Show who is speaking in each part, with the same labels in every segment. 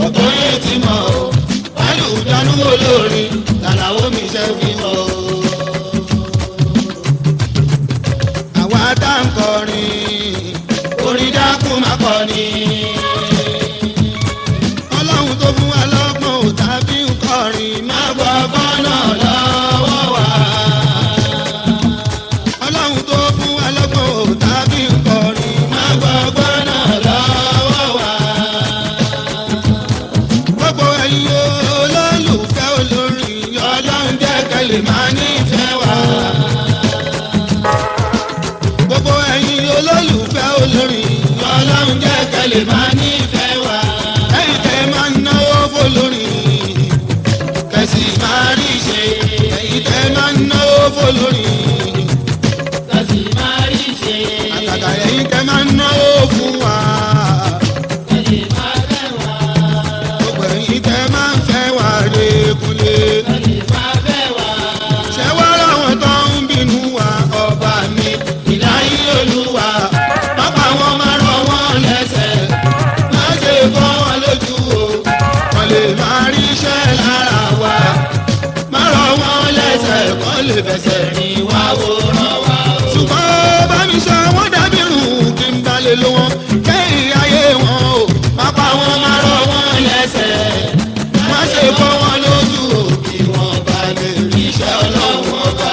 Speaker 1: gbogbo yín ti mọ̀ o wálé ìdánú olórin làlàó mi ṣe fi mọ̀ o. àwa tá ń kọrin orin dákun má kọrin. ọlọ́run tó fún wa lọ́gbọ̀n ò tàbí ń kọrin má gbọ́ bọ́nà lọ́wọ́ wa. ọlọ́run tó fún wa lọ́gbọ̀n ò tàbí ń kọrin má gbọ́ bọ́nà lọ́wọ́ wa. gbogbo ẹ̀yin olólùfẹ́ olórin ọlọ́run jẹ́ kẹ́lẹ́ máa nífẹ̀ẹ́ wa. gbogbo ẹ̀yin olólùfẹ́ olórin ọlọ́run jẹ́ kẹ́lẹ́ máa nífẹ̀ẹ́ wa. ẹ̀yin tẹ́ máa ń náwó fọlórin kẹ̀sì máa rí ṣe ẹ̀yin tẹ́ máa ń náwó fọlórin
Speaker 2: Kàsí máa rí ṣe.
Speaker 1: àtàtà ẹ̀yin tẹ́ máa ń náwó fún wa.
Speaker 2: Kàsí máa fẹ́ wá.
Speaker 1: gbogbo ẹ̀yin tẹ́ máa ń fẹ́ wà lẹ́kùnlé.
Speaker 2: Kàsí máa fẹ́ wá.
Speaker 1: ṣé wá láwọn tó ń bínú wa ọba mi ìláyé olúwa pápá wọn máa rọ wọn lẹ́sẹ̀ má ṣe kọ́ wọn lójú o wọn lè máa rí iṣẹ́ lára wa má rọ wọn lẹ́sẹ̀ kọ́ lè fẹsẹ̀ rìn wá wòran wa o. ṣùgbọ́n bá mi sọ wọ́n dábì rùn kí n bá lè lo wọn kẹ́hìn ayé wọn o pápá wọn máa rọ wọn lẹ́sẹ̀ má ṣe kọ́ wọn lójú o kí wọ́n bá lè rí iṣẹ́ ọlọ́run ọba.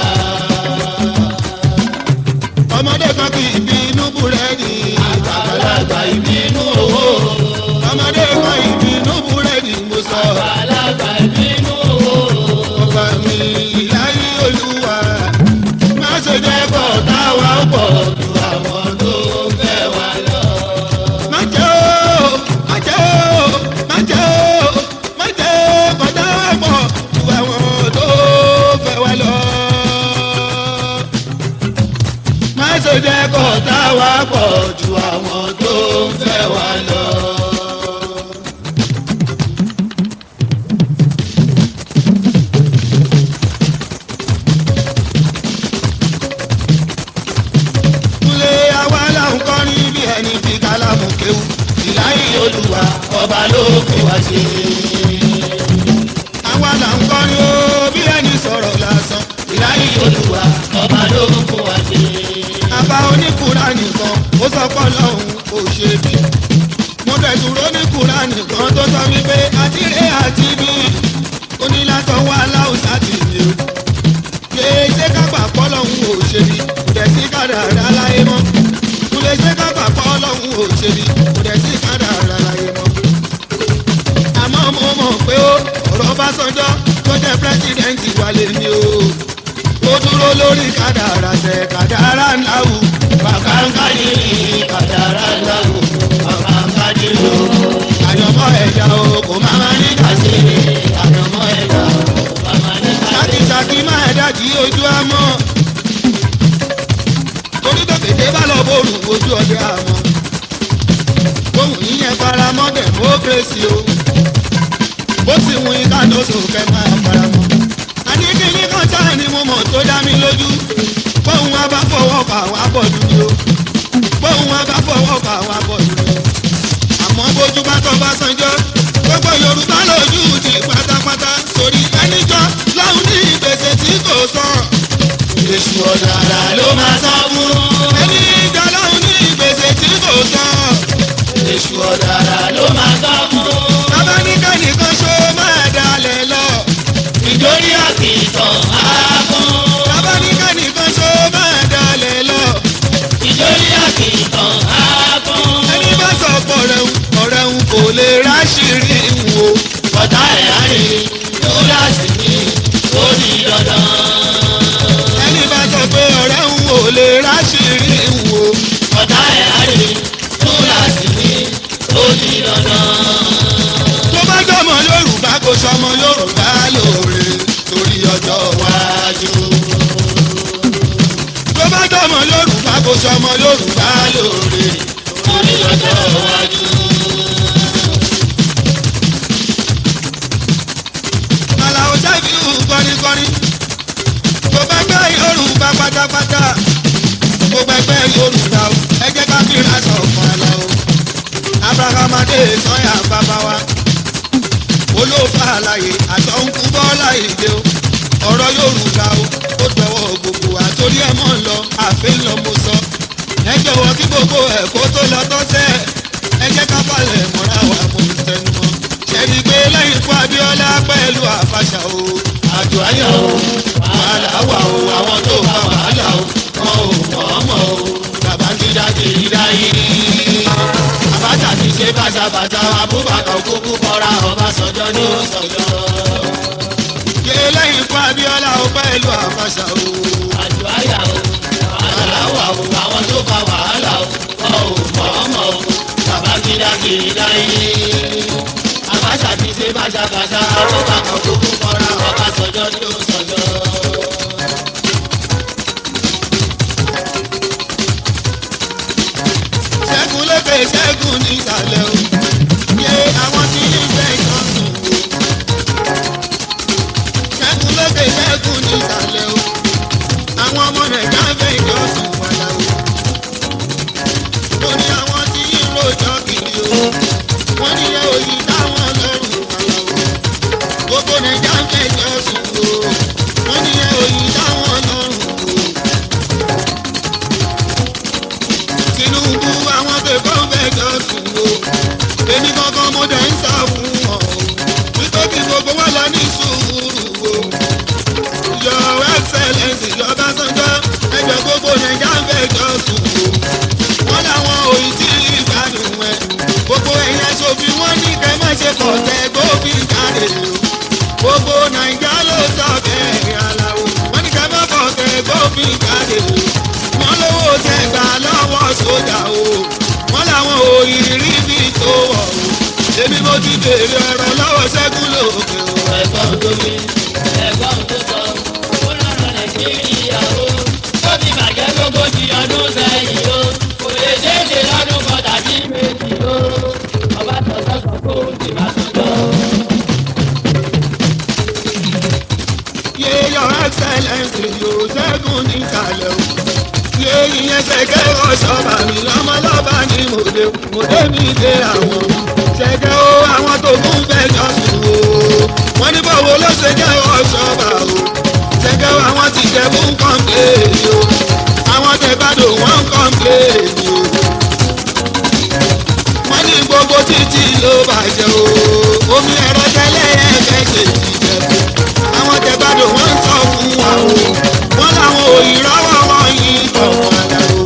Speaker 1: ọmọdé kan kì í bínú búrẹ́dì àgbàlagbà ìbínú owó ọmọdé kan ìbínú búrẹ́dì mo sọ
Speaker 2: Alága ìbínú owó.
Speaker 1: ọba mi ìláyé olúwa má ṣe jẹ́ kọ́ táwa pọ̀ ju àwọn tó fẹ́ wa lọ. má jẹ́ o má jẹ́ o má jẹ́ o má jẹ́ kọ́ táwa pọ̀ ju àwọn tó fẹ́ wa lọ. má ṣe jẹ́ kọ́ táwa pọ̀ ju àwọn tó fẹ́ wa lọ. Kúnlé àwa là ń kọrin bí ẹni fi kálámù kéwù. Ìláyé olúwa ọba ló fi wá ṣe. Àwa là ń kọrin ó bí ẹni sọ̀rọ̀ lásán. Ìláyé olúwa
Speaker 2: Ọba ló fún wa ṣe.
Speaker 1: àbá oníkùrá nìkan ó sọ pé ọlọ́run kò ṣe bí. mo dẹ̀dúró oníkùrá nìkan tó sọ wípé àtìrẹ àti bí onílàtọ̀ wà láwùsá tì mí o. lè ṣe kápá pọ́lọ́hún ò ṣe bí kò dẹ̀ sí kádàrá láyé mọ́. kò lè ṣe kápá pọ́lọ́hún ò ṣe bí kò dẹ̀ sí kádàrá láyé mọ́. àmọ́ mo mọ̀ pé ó ọ̀rọ̀ Ọbásanjọ́ tó jẹ́ pírẹ́sìdẹ̀ǹtì wà lè ní o ó dúró lórí kádàrá ṣe kádàrá ńlá wù. bàbá ń kájí kádàrá ńlá wù. bàbá ń kájí o. àyànmọ́ ẹ̀dá o kò má má ní kàṣe. àyànmọ́ ẹ̀dá o kò má má ní kàṣe. ṣákìṣákì má ẹ̀dá jí ojú àmọ́. torí tòkèdè bá lọ bóòlù ojú ọdẹ àmọ́. ohun yíyẹn faramọ́ democracy o. bó sì wù yín ká tó sòkè máa faramọ́ àní kíní kan sáà ni mo mọ̀ tó dá mi lójú bóun wá bá fọwọ́ fà wá bọ̀ dúdú o bóun wá bá fọwọ́ fà wá bọ̀ dúdú o àmọ́ bójú bá tọ́ bá sanjọ́ gbogbo yorùbá lójú ti pátápátá sórí ẹnìjọ́ láwọn ní ìgbésẹ̀ tí kò sàn. èṣù ọ̀dàrà ló máa sọ fún. ẹni ìjà láwọn ní ìgbésẹ̀ tí kò sàn. èṣù ọ̀dàrà ló máa sọ fún. bàbá ní kẹ́nìkan ṣó máa dalẹ̀ lọ
Speaker 2: Ìjórí àkìtàn á fún.
Speaker 1: bàbá ní kẹ́nìkan ṣó máa dalẹ̀ lọ.
Speaker 2: Ìjórí àkìtàn á fún.
Speaker 1: ẹni bá sọ pọ̀ rẹ̀ ń ọ̀rẹ́ ń kò lè ráṣìírí wò.
Speaker 2: Ọ̀tá ẹ̀ á rí kíláàsì mi ó di dandan.
Speaker 1: ẹni bá sọ pé ọ̀rẹ́ ń wò lè ráṣìírí wò.
Speaker 2: Ọ̀tá ẹ̀ á rí kíláàsì mi ó di dandan.
Speaker 1: tó bá jọmọ yorùbá kò sọmọ yorùbá lóore torí ọjọ́ iwájú. tó bá jọmọ yorùbá kò sọmọ yorùbá lóore torí ọjọ́ iwájú. Àlàó Ṣẹ́fíù kọrinkọrin tó bá gbẹ́ yorùbá pátápátá gbogbo ẹgbẹ́ yorùbá o ẹ jẹ́ ká fìrà sọ̀kan Àlàó abrahamade sọ́yà bàbá wa olóòfà àlàyé àtọ̀húnkú bọ́lá ìdè o ọ̀rọ̀ yorùbá o ó dọwọ́ gbogbo àtòrí ẹ̀ mọ́ ń lọ àfẹ́ ń lọ mo sọ ẹ jọ̀wọ́ kí gbogbo ẹ̀kọ́ tó lọ tọ́sẹ̀ ẹ jẹ́ ká balẹ̀ mọ́ra wa mo ń tẹnu mọ́ ṣẹ́ni pé lẹ́yìn fún abiola pẹ̀lú àfàṣà o
Speaker 2: àjò ayọ̀ o wàhálà wà o àwọn tó bá wàhálà o wọn ò mọ̀ ọ́ mọ̀ o Babangida kiri dáyé. Abacha ti ṣe bàtàbàtà Abubakar kúkú kọ́ra Ọbásanjọ́ ní Ọ̀sánjọ́.
Speaker 1: ṣe lẹ́yìn fún abiola o pẹ̀lú àfàṣà o
Speaker 2: àjò ayà o wàhálà wà o àwọn tó bá wàhálà o wọn ò mọ̀ ọ́ mọ̀ o Babangida kiri dáyé. Abacha ti ṣe bàtàbàtà Abubakar kúkú kọ́ra Ọbásanjọ́ ní Ọ̀sánjọ́.
Speaker 1: ṣẹ́gun lókè ṣẹ́gun nísàlẹ̀ o yé àwọn tí ń fẹ́ ìtọ́sùn o ṣẹ́gun lókè ṣẹ́gun nísàlẹ̀ o àwọn ọmọ nàìjíríà ń fẹ́ ìtọ́sùn padà o lórí àwọn tí ń rojọ́ kiri o wọ́n ní ẹ òyì táwọn lọ́rùn padà o gbogbo nàìjíríà ń fẹ́ ìtọ́sùn o wọ́n ní ẹ òyì táwọn lọ́rùn o. Tinubu àwọn tẹ̀kọ́ fẹjọ́ sùn o èmi gangan mo dẹ̀ ń sá fún wọn o wípé kí gbogbo wa lọ ní sùúrù o your excellence ìjọba sanjọ́ ẹgbẹ́ gbogbo nàìjà ń fẹjọ́ sùn o wọ́n làwọn òyìn tí ìgbádùn ẹ̀ gbogbo ẹ̀yìn aṣòfin wọn ní kẹ́ má ṣe pọ̀ tẹ́ gbófin jáde o gbogbo nàìjà ló sọ bẹ́ẹ̀ aláwo wọ́n ní kẹ́ má pọ̀ tẹ́ gbófin jáde o wọ́n lówó tẹ gbà lọ́wọ́ sójà o wọ́n làwọn òyìnrí bí tó wọ̀ o èmi mo ti béèrè ọ̀rọ̀ lọ́wọ́ ṣẹ́gun lókè o.
Speaker 2: ẹ̀gbọ́n tó mi ẹ̀gbọ́n tó sọ ó lọ́rọ̀ nàìjíríà o ó ti bàjẹ́ lógójì ọdún sẹ́yìn o kò lè ṣeé ṣe lọ́dún kan tàbí méjì o ọba tọ̀sán kan kó o ti máa tọ́jọ́.
Speaker 1: yé your excellence yóò ṣẹ́gun níkàlẹ̀ o yé ìyẹn ṣẹ̀kẹ́ ọ̀ṣọ́ba mi lọ́mọlọ́ba ni mo dé mo dé mi dé àwọn ṣẹ̀kẹ́ o àwọn tó kún fẹjọ́ sùn o wọ́n ní báwo ló ṣe jẹ́ ọ̀ṣọ́ba o ṣẹ̀kẹ́ o àwọn ti jẹ́ fún kọ́ńpléènì o àwọn tẹ̀gbádùn wọ́n ń kọ́ńpléènì o wọ́n ní gbogbo títí ló bàjẹ́ o omi ẹ̀rọ tẹ́lẹ̀ ẹ̀fẹ́ ṣe ti jẹ́ fún àwọn tẹ̀gbádùn wọ́n ń sọ fún wa o wọ́n làwọn òyìnbó wọn yìí bọ̀ padà o.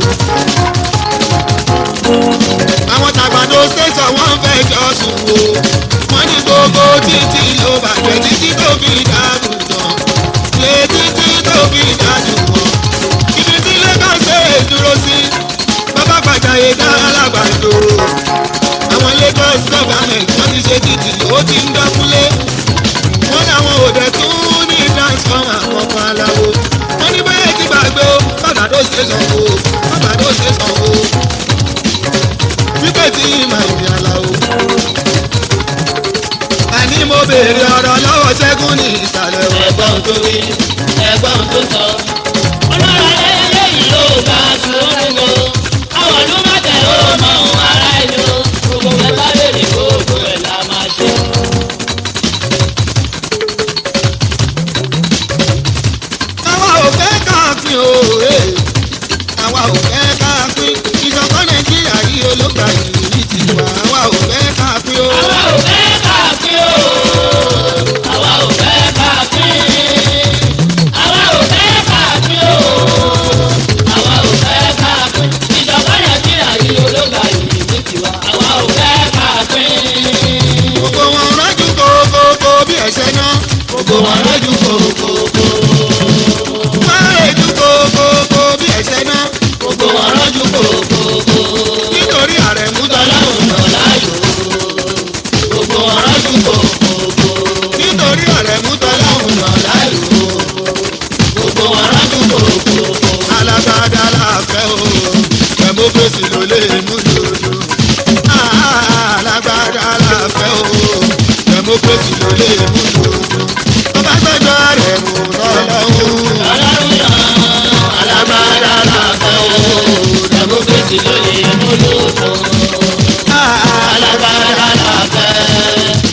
Speaker 1: àwọn tàgbàdo ṣèṣọ wọn fẹ́ jọ sùn o wọ́n ní gbogbo títí ló bàjẹ́ títí tó fi dàrú tán lé títí tó fi dàrú wọn. ibi tí lagos ṣe é dúró sí bàbá gbàjáyé dá alágbàdo àwọn lagos government wọ́n ti ṣe títì ó ti ń dọ́kúnlé wọ́n láwọn òde tún ní transformer àkọ́kọ́ aláwo wọ́n ní báyẹ̀ ti gbàgbé o bàbá tó ṣe sàn o bàbá tó ṣe sàn o wípé tí ìmọ̀ ìdí aláwo. àní mo béèrè ọ̀rọ̀ lọ́wọ́ ṣẹ́gun ní ìsàlẹ̀ o.
Speaker 2: ẹ̀gbọ́n tó mi ẹ̀gbọ́n tó sọ ó lọ́rọ̀ eléyìí ló bá sùúrù o àwọn ọdún mẹ́tẹ̀ ó mọ ohun ara ẹni o gbogbo ẹ̀ bá lè ní gbogbo ẹ̀ la máa ṣe.
Speaker 1: àwa ò fẹ́ káàpin o ee. àwa ò fẹ́ káàpin ìṣọ̀kan nàìjíríà yìí olóògbà yìí ti wà àwa ò fẹ́ káàpin o.
Speaker 2: àwa ò fẹ́ káàkiri o àwa ò fẹ́ káàkiri àwa ò fẹ́ káàkiri o àwa ò fẹ́ káàkiri ìjọba nàìjíríà yìí ológa yìí ní tiwa àwa ò fẹ́ káàkiri.
Speaker 1: gbogbo wọn rọ́jú kókókó bí ẹ̀ṣẹ̀ náà.
Speaker 2: gbogbo wọn lójú kòkòkò
Speaker 1: wọ́n rèjú kókókó bí ẹ̀ṣẹ̀ náà.
Speaker 2: gbogbo wọn lójú kòkòkò
Speaker 1: nítorí àrẹ̀mú
Speaker 2: tọ́láhùn náà láàyò gbogbo wọn lójú kòkòkò
Speaker 1: nítorí àrẹ̀mú
Speaker 2: tọ́láhùn náà láàyò gbogbo wọn lójú kòkòkò.
Speaker 1: alágbádá láàfẹ́ o democracy ló lè mú lòdò. alágbádá láàfẹ́ o democracy ló lè mú lòdò. ọbásanjọ́ àrẹ̀mú lọ́lọ́hún.
Speaker 2: ọlọ́run náà alágbára làbẹ́ o democracy ló lè múlò tó. alágbára làbẹ́ democracy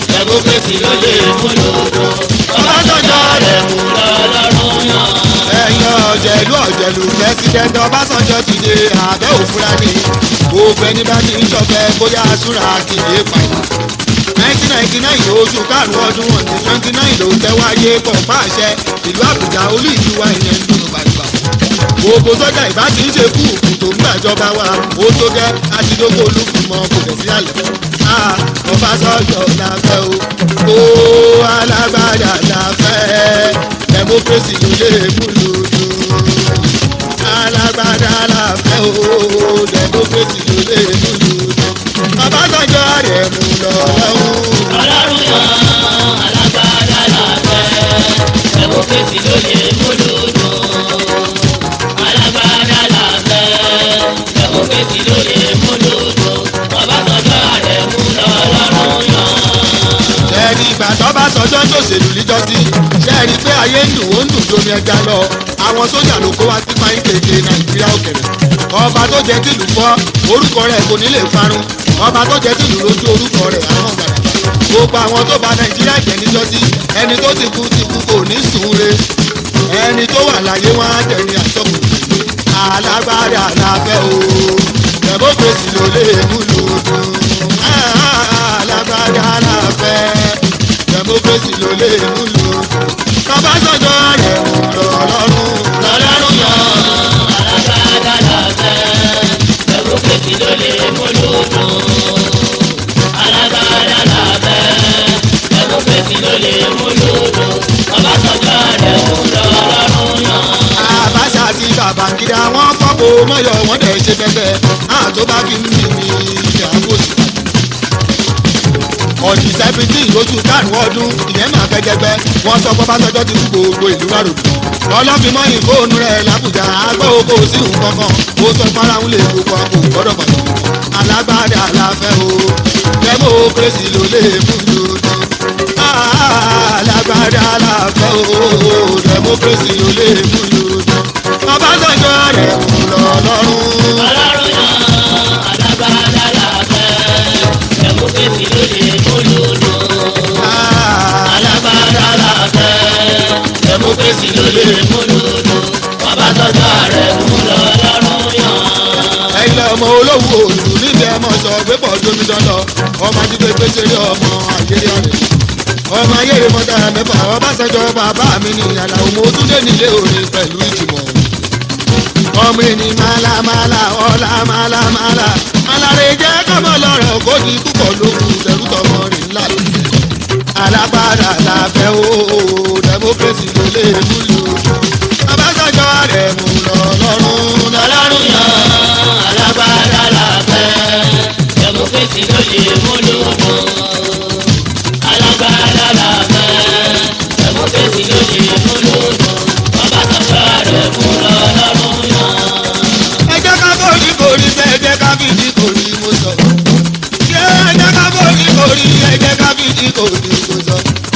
Speaker 2: democracy ló lè múlòdò ọbásanjọ́ rẹ̀ mú lọ́lọ́run yàn.
Speaker 1: ẹ̀yin ọ̀jẹ̀lú ọ̀jẹ̀lú president ọbásanjọ́ ti dé abẹ́ òfúra ni gbogbo ẹni bá ti ń ṣọ̀fẹ́ bóyá súra kìdé pàyà. nineteen ninety nine oṣù karùn-ún ọdún wọn ní twenty nine ló tẹ́wáyé pọ̀ fáṣẹ ìlú àbújá olú ìlú wa ìyẹn ń dùn bàbà. gbogbo sọ́jà ìbá ti ń ṣe kú òkú tó ń gbàjọba wa ó tó gẹ́ àtidókò olúkúmọ̀ kò tẹ̀ sí àlẹ́. ọbásanjọ́ la fẹ́ o ó alágbádá la fẹ́ democracy ló lè múlùdù alágbádá la fẹ́ o democracy ló lè múlùdù ọbásanjọ́ rẹ̀ mú lọ lọ́wọ́.
Speaker 2: ọlọ́run yan alágbádá làbẹ́ democracy ló lè múlòdò alágbádá làbẹ́ democracy ló lè múlòdò ọbásanjọ́ rẹ̀ mú lọ́lọ́run yan.
Speaker 1: ẹni ìgbà tó bá sọjọ́ tó ṣèlú líjọ́sí ṣe é rí i pé ayé ń dùn ó ń dùn domi ẹja lọ àwọn sójà ló kó wá sí fáyín kéde nàìjíríà òkèrè ọba tó jẹ tìlú fọ́ orúkọ rẹ̀ kò ní lè parun ọba tó jẹ tìlú lójú orúkọ rẹ̀ àwọn gbàdàgbà gbogbo àwọn tó bà nàìjíríà jẹ́ níjọ́sí ẹni tó ti kú ti kú kò ní sùn re ẹni tó wà láyé wọn á jẹ̀rin àtọ́kù alágbádá la fẹ́ o democracy ló lè múlò dùn alágbádá la fẹ́ democracy ló lè múlò dùn ọbásanjọ́ rẹ̀ mú lọ lọ́rùn
Speaker 2: lọ́lọ́run yan alágbádá làbẹ́ democracy ló lè múlòdò alágbádá làbẹ́ democracy ló lè múlòdò ọbásanjọ́ rẹ̀ mú lọ́lọ́run yan.
Speaker 1: àbáṣà àti babangida wọn kọ́kọ́ mọ́yọ̀ wọ́n dẹ̀ ṣe bẹ́bẹ́ àtó bá kí n bì ní ilẹ̀ àbòsí. ọ̀dì seventeen lóṣù karùn-ún ọdún ìyẹn máa fẹ́ gẹ́gẹ́ wọ́n sọ pé bàtọ́jọ́ ti kú gbogbo ìlú rárò. ọlọ́fin fóònù rẹ̀ làbújá agbó oko sí nǹkan kan ó sọ fáráhùn lè gbogbo àpò gbọ́dọ̀ pàtó. alágbádá la fẹ́ o democracy ló lè mú lòdì. alágbádá la fẹ́ o democracy ló lè mú lòdì. ọbásanjọ́ rẹ̀ mú lọ lọ́rùn.
Speaker 2: ọlọ́run yan alágbádá làbẹ́ democracy ló lè múlòdò alágbádá làbẹ́ democracy ló lè múlòdò ọbásanjọ́ rẹ̀ mú lọ́lọ́run yan.
Speaker 1: ẹ̀yin ọmọ olówó òlù níbi ẹmọ sọ pé pọ̀ tómi dandan ọmọ ajínigbé gbèsè rí ọmọ ayéré ọ̀rẹ́ ọmọ ayéré mọ́tà mẹ́fà ọbásanjọ́ bàbá mi ní àlàó mo tún dé nílé òní pẹ̀lú ìjùmọ̀ ọmọ ẹni mala mala ọlá mala mala alárè jẹ́ kọ́mọ lọ́rọ̀ kó di púpọ̀ lókun tẹ̀rù tọmọ rìn ńlá lókun alágbára la fẹ́ o democracy ló lè múlò ọbásanjọ́ rẹ̀ mú lọ lọ́rùn
Speaker 2: ọlọ́run yan alágbádá làbẹ́ democracy ló lè múlòdò alágbádá làbẹ́ democracy ló lè múlòdò ọbásanjọ́ rẹ̀ mú lọ́lọ́run yan.
Speaker 1: ẹ jẹ́ ká bóyí kórí bẹ́ẹ̀ jẹ́ ká fìdí kórí mo sọ. ṣé ẹ jẹ́ ká bóyí kórí ẹ jẹ́ ká fìdí kórí mo sọ.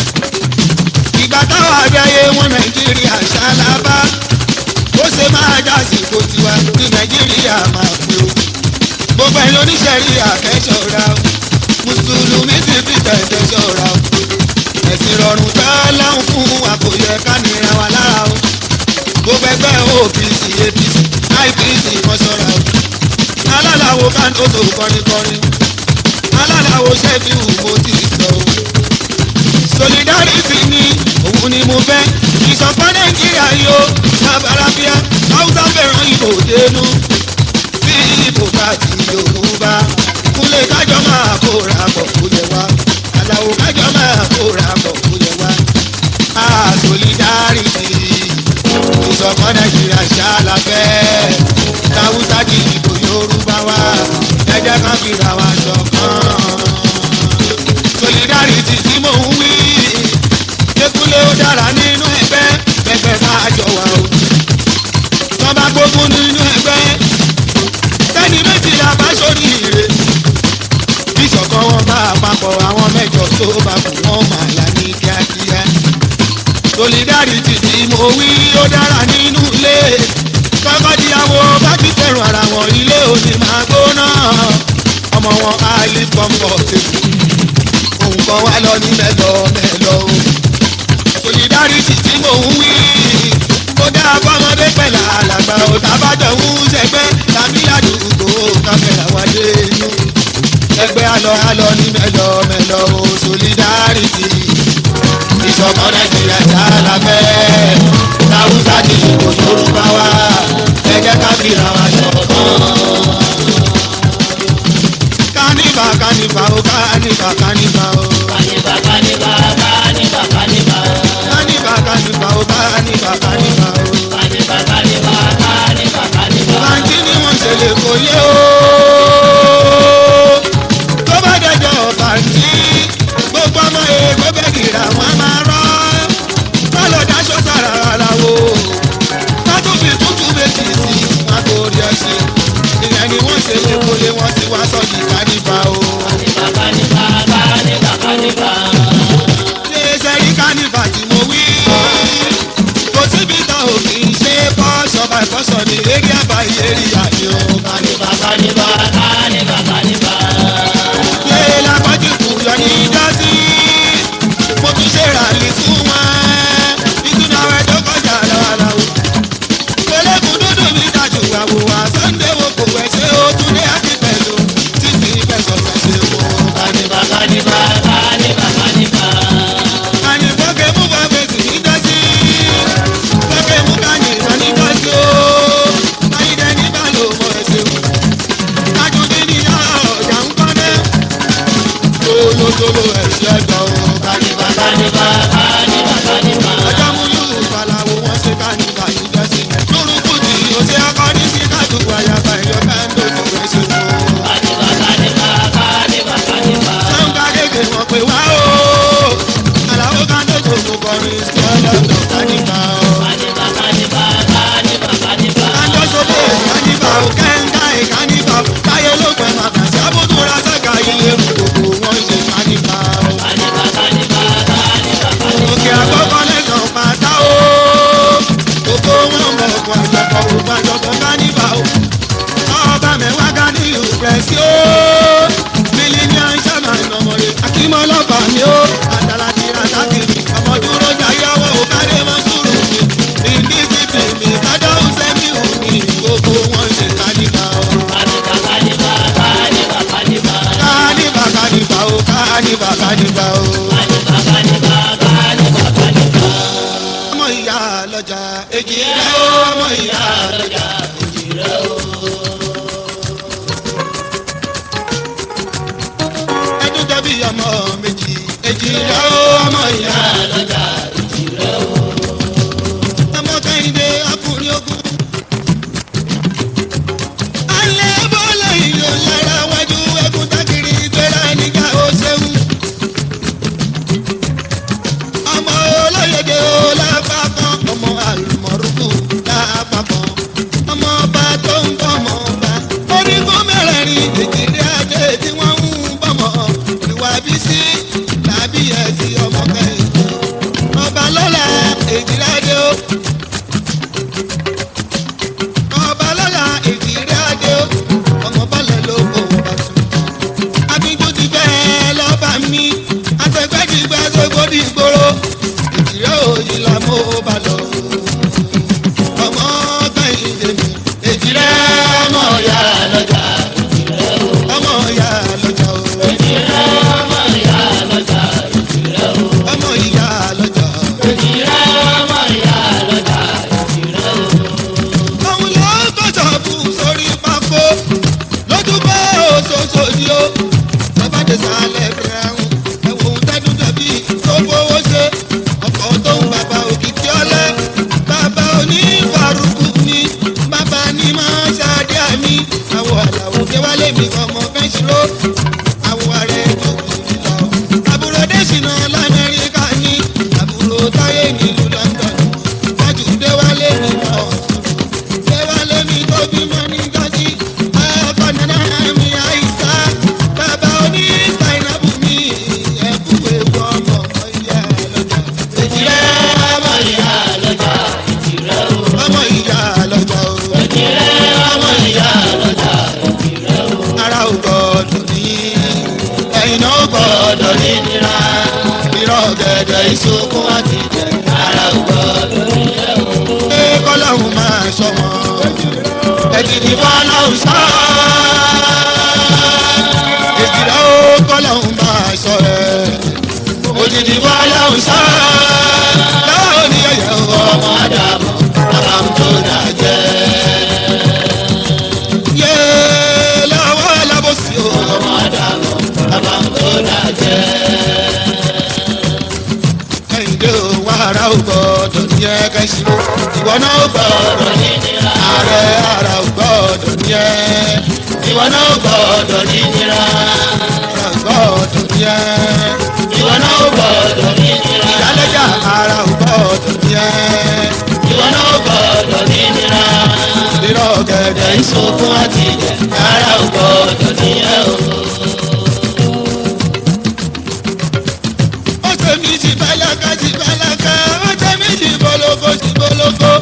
Speaker 1: ìgbà táwọn àdáyé wọn nàìjíríà ṣálábà ó ṣe máa jásìkò tiwa ní nàìjíríà máa pé o. gbogbo ẹ̀yin oníṣẹ́rí àkẹ́ṣọ́ra o mùsùlùmí sì fi tẹ̀sẹ̀ ṣọ́ra o. ẹ̀sìn rọrùn tá láwọn fún wa kò yẹ ká nira wa lára o gbogbo ẹgbẹ́ opc apc ipc kan ṣọ́ra o alálàwo kánótó kọrinkọrin alálàwo ṣẹ́fíù mo ti sọ o solidarity ni òun ni mo fẹ́ ìṣọ̀kan nàìjíríà yóò sábàrábíà haúsá fẹ́ràn ìbò dénú bí ìbò bá ti yorùbá kúnlẹ̀ kájọ máa kóra pọ̀ kó yẹ wá aláwo kájọ máa kóra pọ̀ kó yẹ wá a solidarity ìṣọ̀kan nàìjíríà ṣáláfẹ́ táwùsá di ìbò yorùbá wa ẹ jẹ́ ká fìrà wa ṣọ̀kan solidarity tí mò ń wí kékulé ó dára nínú ẹgbẹ́ ẹgbẹ́ bá jọ wà o tọ́ba gbógun nínú ẹgbẹ́ tẹ́ni méjìlá bá sórí ire ìṣọ̀kan wọn bá àpapọ̀ àwọn mẹ́jọ tó bá kù wọ́n máa là ní kíákíá solidarity tí mo wí ó dára nínú ilé tọkọtìyàwó bá ti fẹ́ràn ara wọn ilé òní máa gbóná ọmọ wọn á lè comfortable nǹkan wá lọ ní mẹ́lọ mẹ́lọ o. solidarity tí mò ń wí kó dá fọmọdé pẹ̀lú alàgbà ò tábàjọ ń ṣẹgbẹ́ tàbí àdúgbò kámẹ́rà wá dé inú. ẹgbẹ́ alọ́ alọ́ ní mẹ́lọ mẹ́lọ o solidarity ìṣọ̀kan nàìjíríà já la fẹ́ táwùsá ti kò yorùbá wa ẹ jẹ́ ká fìlà wa ṣọ̀kan. kánífà kánífà ó kánífà kánífà ó
Speaker 2: Kaniba, kaniba, kaniba, kaniba.
Speaker 1: kánífà kánífà ó kánífà kánífà ó.
Speaker 2: Kaniba, kaniba, kaniba, kaniba.
Speaker 1: báńkì ni wọ́n ṣe lè kó yé o. tó bá dẹjọ́ báńkì gbogbo ọmọ èèkó bẹ́gìrà wọn máa rọ́. sálọ dáṣọ sára ara wo. sátúbì tútù méjì sí wọn kò rí ẹṣin. ìyẹn ni wọ́n ṣe lè kó lé wọn sí wá sọ́ọ̀dì kánífà o.
Speaker 2: Kaniba, kaniba, kaniba, kaniba.
Speaker 1: ṣé sẹ́rí kánífà tí mo wí. kò síbi tá ò kì í ṣe kọ́ ṣọba ìkọ́sọ̀ ní eré àbáyé eré àyè o.
Speaker 2: Kaniba, kaniba, kaniba, kaniba.
Speaker 1: ṣé lápájú kù yọ ní dásí. mo tún ṣe ràlì fún wọn. ìtúná rẹ̀ tó kọjá lọ́wọ́lọ́wọ́. pẹ̀lẹ́kùn dúdú mi dájú àwòwà sunday wo kò wẹ̀ ṣé ó tún dé àti pẹ̀lú títí fẹsọ̀ fẹsẹ̀ wò.
Speaker 2: Kaniba, kaniba, kaniba, kaniba.
Speaker 1: Kani fọ́kẹ́ mú bá fèsì ní dásí. fọ́kẹ́ mú kani ìwọ ní dásí o. ayídẹ ní bá lò mọ ẹsẹ̀ wò. kájúdí ní yàrá ọ̀jà ń kọ́lé. tolótoló ẹ̀ṣẹ̀ gbọ́ o.
Speaker 2: Kaniba, kaniba, kaniba, kaniba.
Speaker 1: ọjọ́ mú yóò falawo wọ́n ṣe kani bá ní dásí. lórúkú tí o ṣe akọni sí kájú ayaba ẹ̀yọ káńdó tó fẹ́ ṣe wò.
Speaker 2: Kaniba, kaniba, kaniba, kaniba.
Speaker 1: sọ́ńgá gègé wọn pè wá o. àlàó káńdó tó kò kọrin sí ọlọ́dọ̀ kánìkà o.
Speaker 2: Kaniba, kaniba, kaniba, kaniba.
Speaker 1: Kanjọ́sọ́dé ìkànnìbà ò kẹ́ńgá ìkànnìbà ò táyé lópin màkàtí àbúdúrà sẹ́ka ilé gbogbo wọn ṣe kànnìbà ò.
Speaker 2: Kaniba, kaniba, kaniba, kaniba.
Speaker 1: Òkè àkọ́kọ́ lẹ́sàn pátá o. Gbogbo wọn mọ̀ ọ̀pọ̀ àjọpọ̀ òkú àjọpọ̀ kànnìbà ò. Ọba mẹ́wàá ga ní ìrùpẹ̀sí o. Mílíọ̀nù sábà ìnàmọ̀lẹ̀ Akímọ́lọ́fà mi o. Àtàlàtì Rasakiri ọmọ dúró jayọ́wọ́ òkàdé mọ́ sùúrù mi. Ìdí títì mi kájọ́ sẹ́mi ò ní gbogbo wọn ṣe kànnìbà ò.
Speaker 2: Kaniba, kaniba, kaniba, kaniba.
Speaker 1: Kànnìbà kànnìbà ò kànnìbà kànnìbà ò.
Speaker 2: Kaniba, kaniba, kaniba, kaniba.
Speaker 1: Ọmọ ìyá lọ́jà èjì rẹ̀ ó ọmọ ìyá lọ́jà. ẹdún tẹbi ọmọ méjì èjì rẹ ó ọmọ ìyá lọjà èjì rẹ ó. ọmọ kẹ́hìndé ọkùnrin ogun. alẹ́ bọ́lá ìlú lára wájú ẹkùn tákìrì gbéra níjà ó ṣeun. ọmọ olóyèdè ó lápá kan ọmọ àlùmọ̀rúkú lápá kan.
Speaker 2: gẹ̀gẹ̀ ìṣokùn àti jẹ ara ò gbọ́dọ̀ nílẹ̀ o.
Speaker 1: pé kọ́lọ́hún máa sọ wọn.
Speaker 2: ẹ̀jì ní fọlọ́hún sọ.
Speaker 1: èjìlá ó kọ́lọ́hún máa sọ ẹ̀.
Speaker 2: òjijì fọlọ́hún sọ.
Speaker 1: láwọn oníyẹyẹ o.
Speaker 2: ọmọ àdàmọ̀ àbámu tó dájẹ́.
Speaker 1: yé lọ́wọ́ alábòsí o.
Speaker 2: ọmọ àdàmọ̀ àbámu tó dájẹ́.
Speaker 1: kẹ́hìndé o wàrà ò gbọ́dọ̀ ní ẹ kẹ́sì. ìwọ náà ó gbọ́dọ̀
Speaker 2: ọ̀rọ̀ nínira.
Speaker 1: ààrẹ ara ò gbọ́dọ̀ ní ẹ.
Speaker 2: ìwọ náà gbọ́dọ̀ nínira.
Speaker 1: ara ò gbọ́dọ̀ ní ẹ.
Speaker 2: ìwọ náà gbọ́dọ̀ nínira.
Speaker 1: ìyálẹ́jà ara ò gbọ́dọ̀ ní ẹ.
Speaker 2: ìwọ náà gbọ́dọ̀ nínira.
Speaker 1: rírọ̀ gẹ̀gẹ̀
Speaker 2: ìṣòkun àti ìjẹ ara ò gbọ́dọ̀ nílẹ̀ o.
Speaker 1: ó ṣe mí sí bálákà sí bálákà ó ṣe mí sí bọ́lọ́kọ́ sí bọ́lọ́kọ́.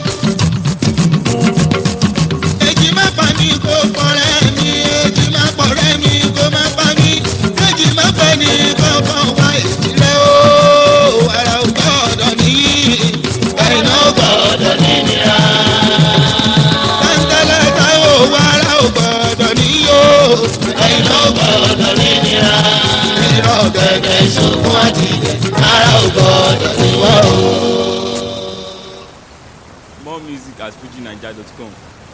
Speaker 1: èjì má pa mí kó pọ̀rẹ́ mi èjì má pọ̀rẹ́ mi kó má pa mí èjì má pẹ́ ní kọ́kọ́ wá ìdílé o ara ò gbọ́dọ̀ ní ẹ̀yìn náà
Speaker 2: gbọ́dọ̀ nínira.
Speaker 1: tẹ́ńtẹ́lẹ́ táwọn ò ara ò gbọ́dọ̀ ní o
Speaker 2: ẹ̀yin náà gbọ́dọ̀ nínira.
Speaker 1: rírọ̀ gẹ̀gẹ̀
Speaker 2: gẹ̀gẹ̀ ìṣòkun àti ìjẹ ara ò gbọ́dọ̀ níwọ̀ o.
Speaker 3: More music at fujinaija.com.